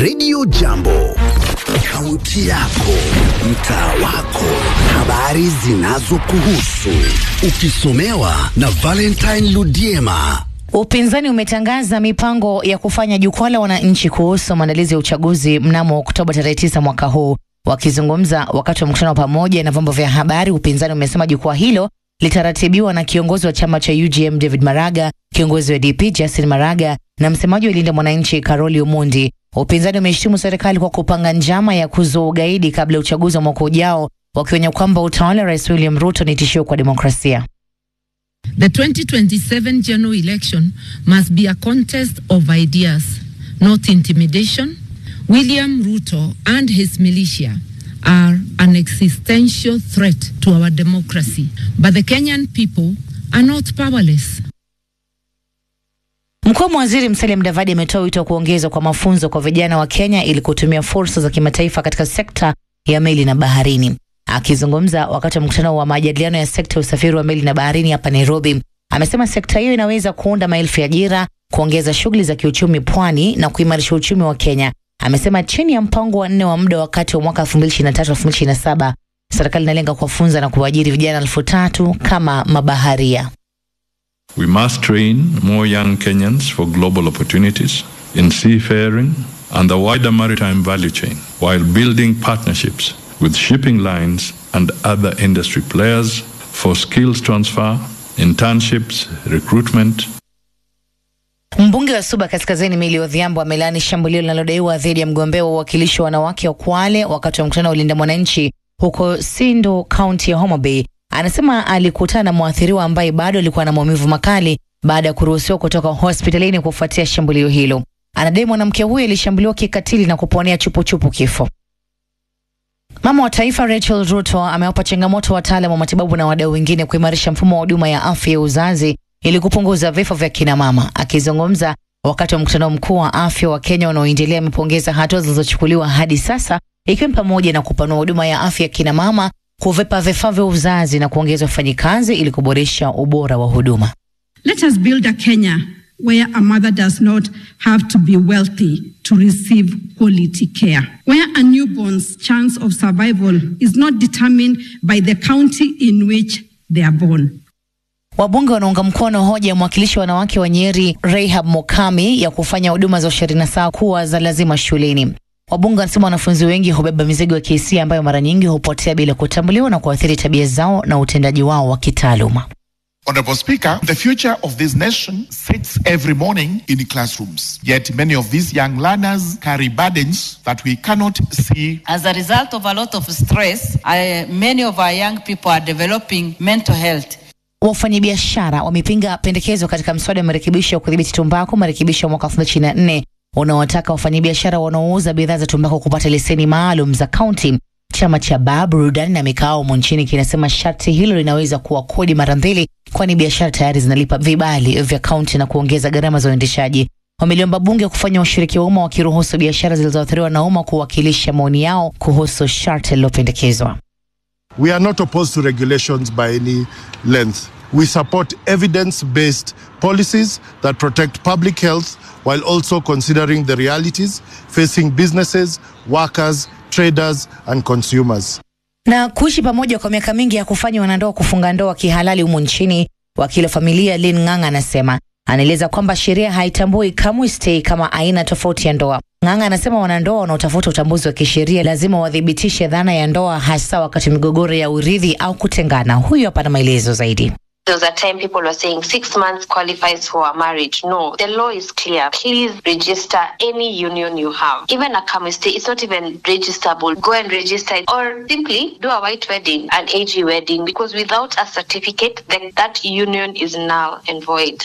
Radio Jambo, kaunti yako, mtaa wako, habari zinazokuhusu, ukisomewa na Valentine Ludiema. Upinzani umetangaza mipango ya kufanya jukwaa la wananchi kuhusu maandalizi ya uchaguzi mnamo Oktoba tarehe tisa mwaka huu. Wakizungumza wakati wa mkutano wa pamoja na vyombo vya habari, upinzani umesema jukwaa hilo litaratibiwa na kiongozi wa chama cha UGM David Maraga, kiongozi wa DP Justin Maraga na msemaji wa Linda Mwananchi Karoli Omondi. Upinzani umeshtumu serikali kwa kupanga njama ya kuzua ugaidi kabla ya uchaguzi wa mwaka ujao, wakionya kwamba utawala wa Rais William Ruto ni tishio kwa demokrasia. The 2027 general election must be a contest of ideas, not intimidation. William Ruto and his militia are an existential threat to our democracy, but the Kenyan people are not powerless. Mkuu wa waziri Musalia Mudavadi ametoa wito wa kuongezwa kwa mafunzo kwa vijana wa Kenya ili kutumia fursa za kimataifa katika sekta ya meli na baharini. Akizungumza wakati wa mkutano wa majadiliano ya sekta ya usafiri wa meli na baharini hapa Nairobi, amesema sekta hiyo inaweza kuunda maelfu ya ajira, kuongeza shughuli za kiuchumi pwani na kuimarisha uchumi wa Kenya. Amesema chini ya mpango wa nne wa muda wakati wa mwaka 2023-2027 serikali inalenga kuwafunza na kuwaajiri vijana elfu tatu kama mabaharia. We must train more young Kenyans for global opportunities in seafaring and the wider maritime value chain while building partnerships with shipping lines and other industry players for skills transfer, internships, recruitment, Mbunge wa Suba Kaskazini Mili Odhiambo amelaani shambulio linalodaiwa dhidi ya mgombea wa uwakilishi wa wanawake wa Kwale wakati wa mkutano wa Ulinda Mwananchi huko Sindo, kaunti ya Homa Bay. Anasema alikutana na mwathiriwa ambaye bado alikuwa na maumivu makali baada ya kuruhusiwa kutoka hospitalini kufuatia shambulio hilo. Anadai mwanamke huyo alishambuliwa kikatili na kuponea chupuchupu kifo. Mama wa taifa Rachel Ruto amewapa changamoto wataalam wa matibabu na wadau wengine kuimarisha mfumo wa huduma ya afya ya uzazi ili kupunguza vifo vya kina mama. Akizungumza wakati wa mkutano mkuu wa afya wa Kenya unaoendelea, amepongeza hatua zilizochukuliwa hadi sasa, ikiwa ni pamoja na kupanua huduma ya afya ya kina mama, kuvipa vifaa vya uzazi na kuongeza wafanyikazi ili kuboresha ubora wa huduma. Let us build a Kenya where a mother does not have to be wealthy to receive quality care, where a newborn's chance of survival is not determined by the county in which they are born. Wabunge wanaunga mkono hoja ya mwakilishi wa wanawake wa Nyeri Rehab Mokami ya kufanya huduma za ushauri nasaha kuwa za lazima shuleni. Wabunge wanasema wanafunzi wengi hubeba mizigo ya kihisia ambayo mara nyingi hupotea bila kutambuliwa na kuathiri tabia zao na utendaji wao wa kitaaluma. Honorable Speaker, the future of this nation sits every morning in classrooms. Yet many of these young learners carry burdens that we cannot see. As a result of a lot of stress, I, many of our young people are developing mental health. Wafanyabiashara wamepinga pendekezo katika mswada wa marekebisho ya kudhibiti tumbaku, marekebisho ya mwaka 2024 unaowataka wafanyabiashara wanaouza bidhaa za tumbaku kupata leseni maalum za kaunti. Chama cha baa burudani na mikao humu nchini kinasema sharti hilo linaweza kuwa kodi mara mbili, kwani biashara tayari zinalipa vibali vya kaunti na kuongeza gharama za uendeshaji. Wameliomba bunge kufanya ushiriki wa umma wakiruhusu biashara zilizoathiriwa na umma kuwakilisha maoni yao kuhusu sharti lililopendekezwa. We are not opposed to regulations by any length. We support evidence based policies that protect public health while also considering the realities facing businesses, workers, traders, and consumers. Na kuishi pamoja kwa miaka mingi ya kufanya wanandoa kufunga ndoa kihalali humu nchini, wakili wa familia Lin Ng'ang'a anasema anaeleza kwamba sheria haitambui kamwe stay kama aina tofauti ya ndoa. Ng'ang'a anasema wanandoa wanaotafuta utambuzi wa kisheria lazima wathibitishe dhana ya ndoa, hasa wakati migogoro ya urithi au kutengana. Huyu hapa na maelezo zaidi. There was a time people were saying six months qualifies for a marriage. No, the law is clear. Please register any union you have. Even a chemistry, it's not even registerable. Go and register it or simply do a white wedding, an AG wedding, because without a certificate, then that union is null and void.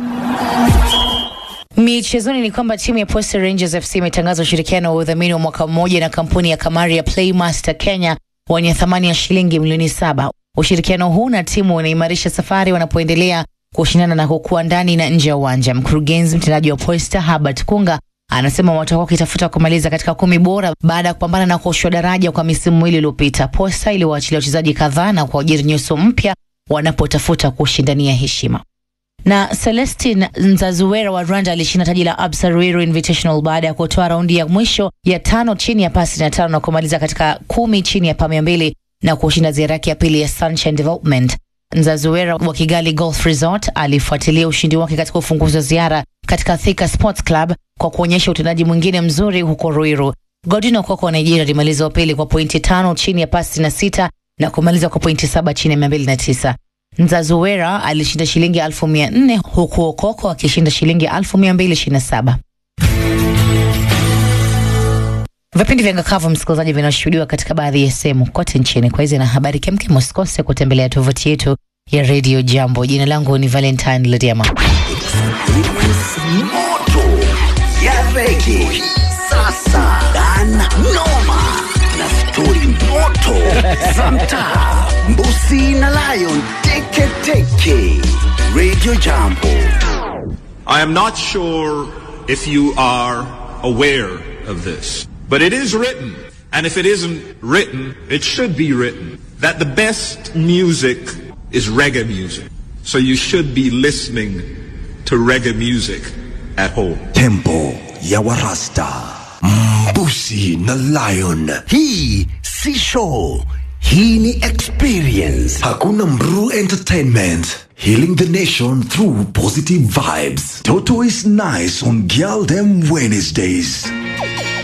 Michezoni ni kwamba timu ya Posta Rangers FC imetangaza ushirikiano wa udhamini wa mwaka mmoja na kampuni ya kamari ya Playmaster Kenya wenye thamani ya shilingi milioni saba. Ushirikiano huu na timu unaimarisha safari wanapoendelea kushindana na kukua ndani na nje ya uwanja. Mkurugenzi mtendaji wa Posta Herbert Kunga anasema watakuwa wakitafuta kumaliza katika kumi bora baada ya kupambana na kuoshwa daraja kwa misimu miwili iliyopita. Posta iliwaachilia wachezaji kadhaa na kuajiri nyuso mpya wanapotafuta kushindania heshima. Na Celestin Nzazuwera wa Rwanda alishinda taji la Absa Ruiru Invitational baada ya kutoa raundi ya mwisho ya tano chini ya pasi na tano na kumaliza katika kumi chini ya pa mia mbili na kushinda ziara yake ya pili ya Sunshine Development. Nzazuwera wa Kigali Golf Resort alifuatilia ushindi wake katika ufunguzi wa ziara katika Thika Sports Club kwa kuonyesha utendaji mwingine mzuri huko Ruiru. Godwin Okoko wa Nigeria alimaliza wa pili kwa pointi tano chini ya pasi na sita na kumaliza kwa pointi saba chini ya mia mbili na tisa. Nzazuwera alishinda shilingi elfu mia nne huku Okoko akishinda shilingi elfu mia mbili ishirini na saba. Vipindi vya Ngakavu msikilizaji, vinashuhudiwa katika baadhi ya sehemu kote nchini. Kwa hizi na habari kemkem, usikose kutembelea tovuti yetu ya Radio Jambo. Jina langu ni Valentine Lediama. moto ya rege sasa dan noma na stori moto za mtaa mbusi na lion teketeke radio jambo I am not sure if you are aware of this, but it is written, and if it isn't written, it should be written, that the best music is reggae music. So you should be listening to reggae music at home. tempo ya warasta mbusi na lion hii si show hii ni experience hakuna mru entertainment healing the nation through positive vibes toto is nice on girl them wednesdays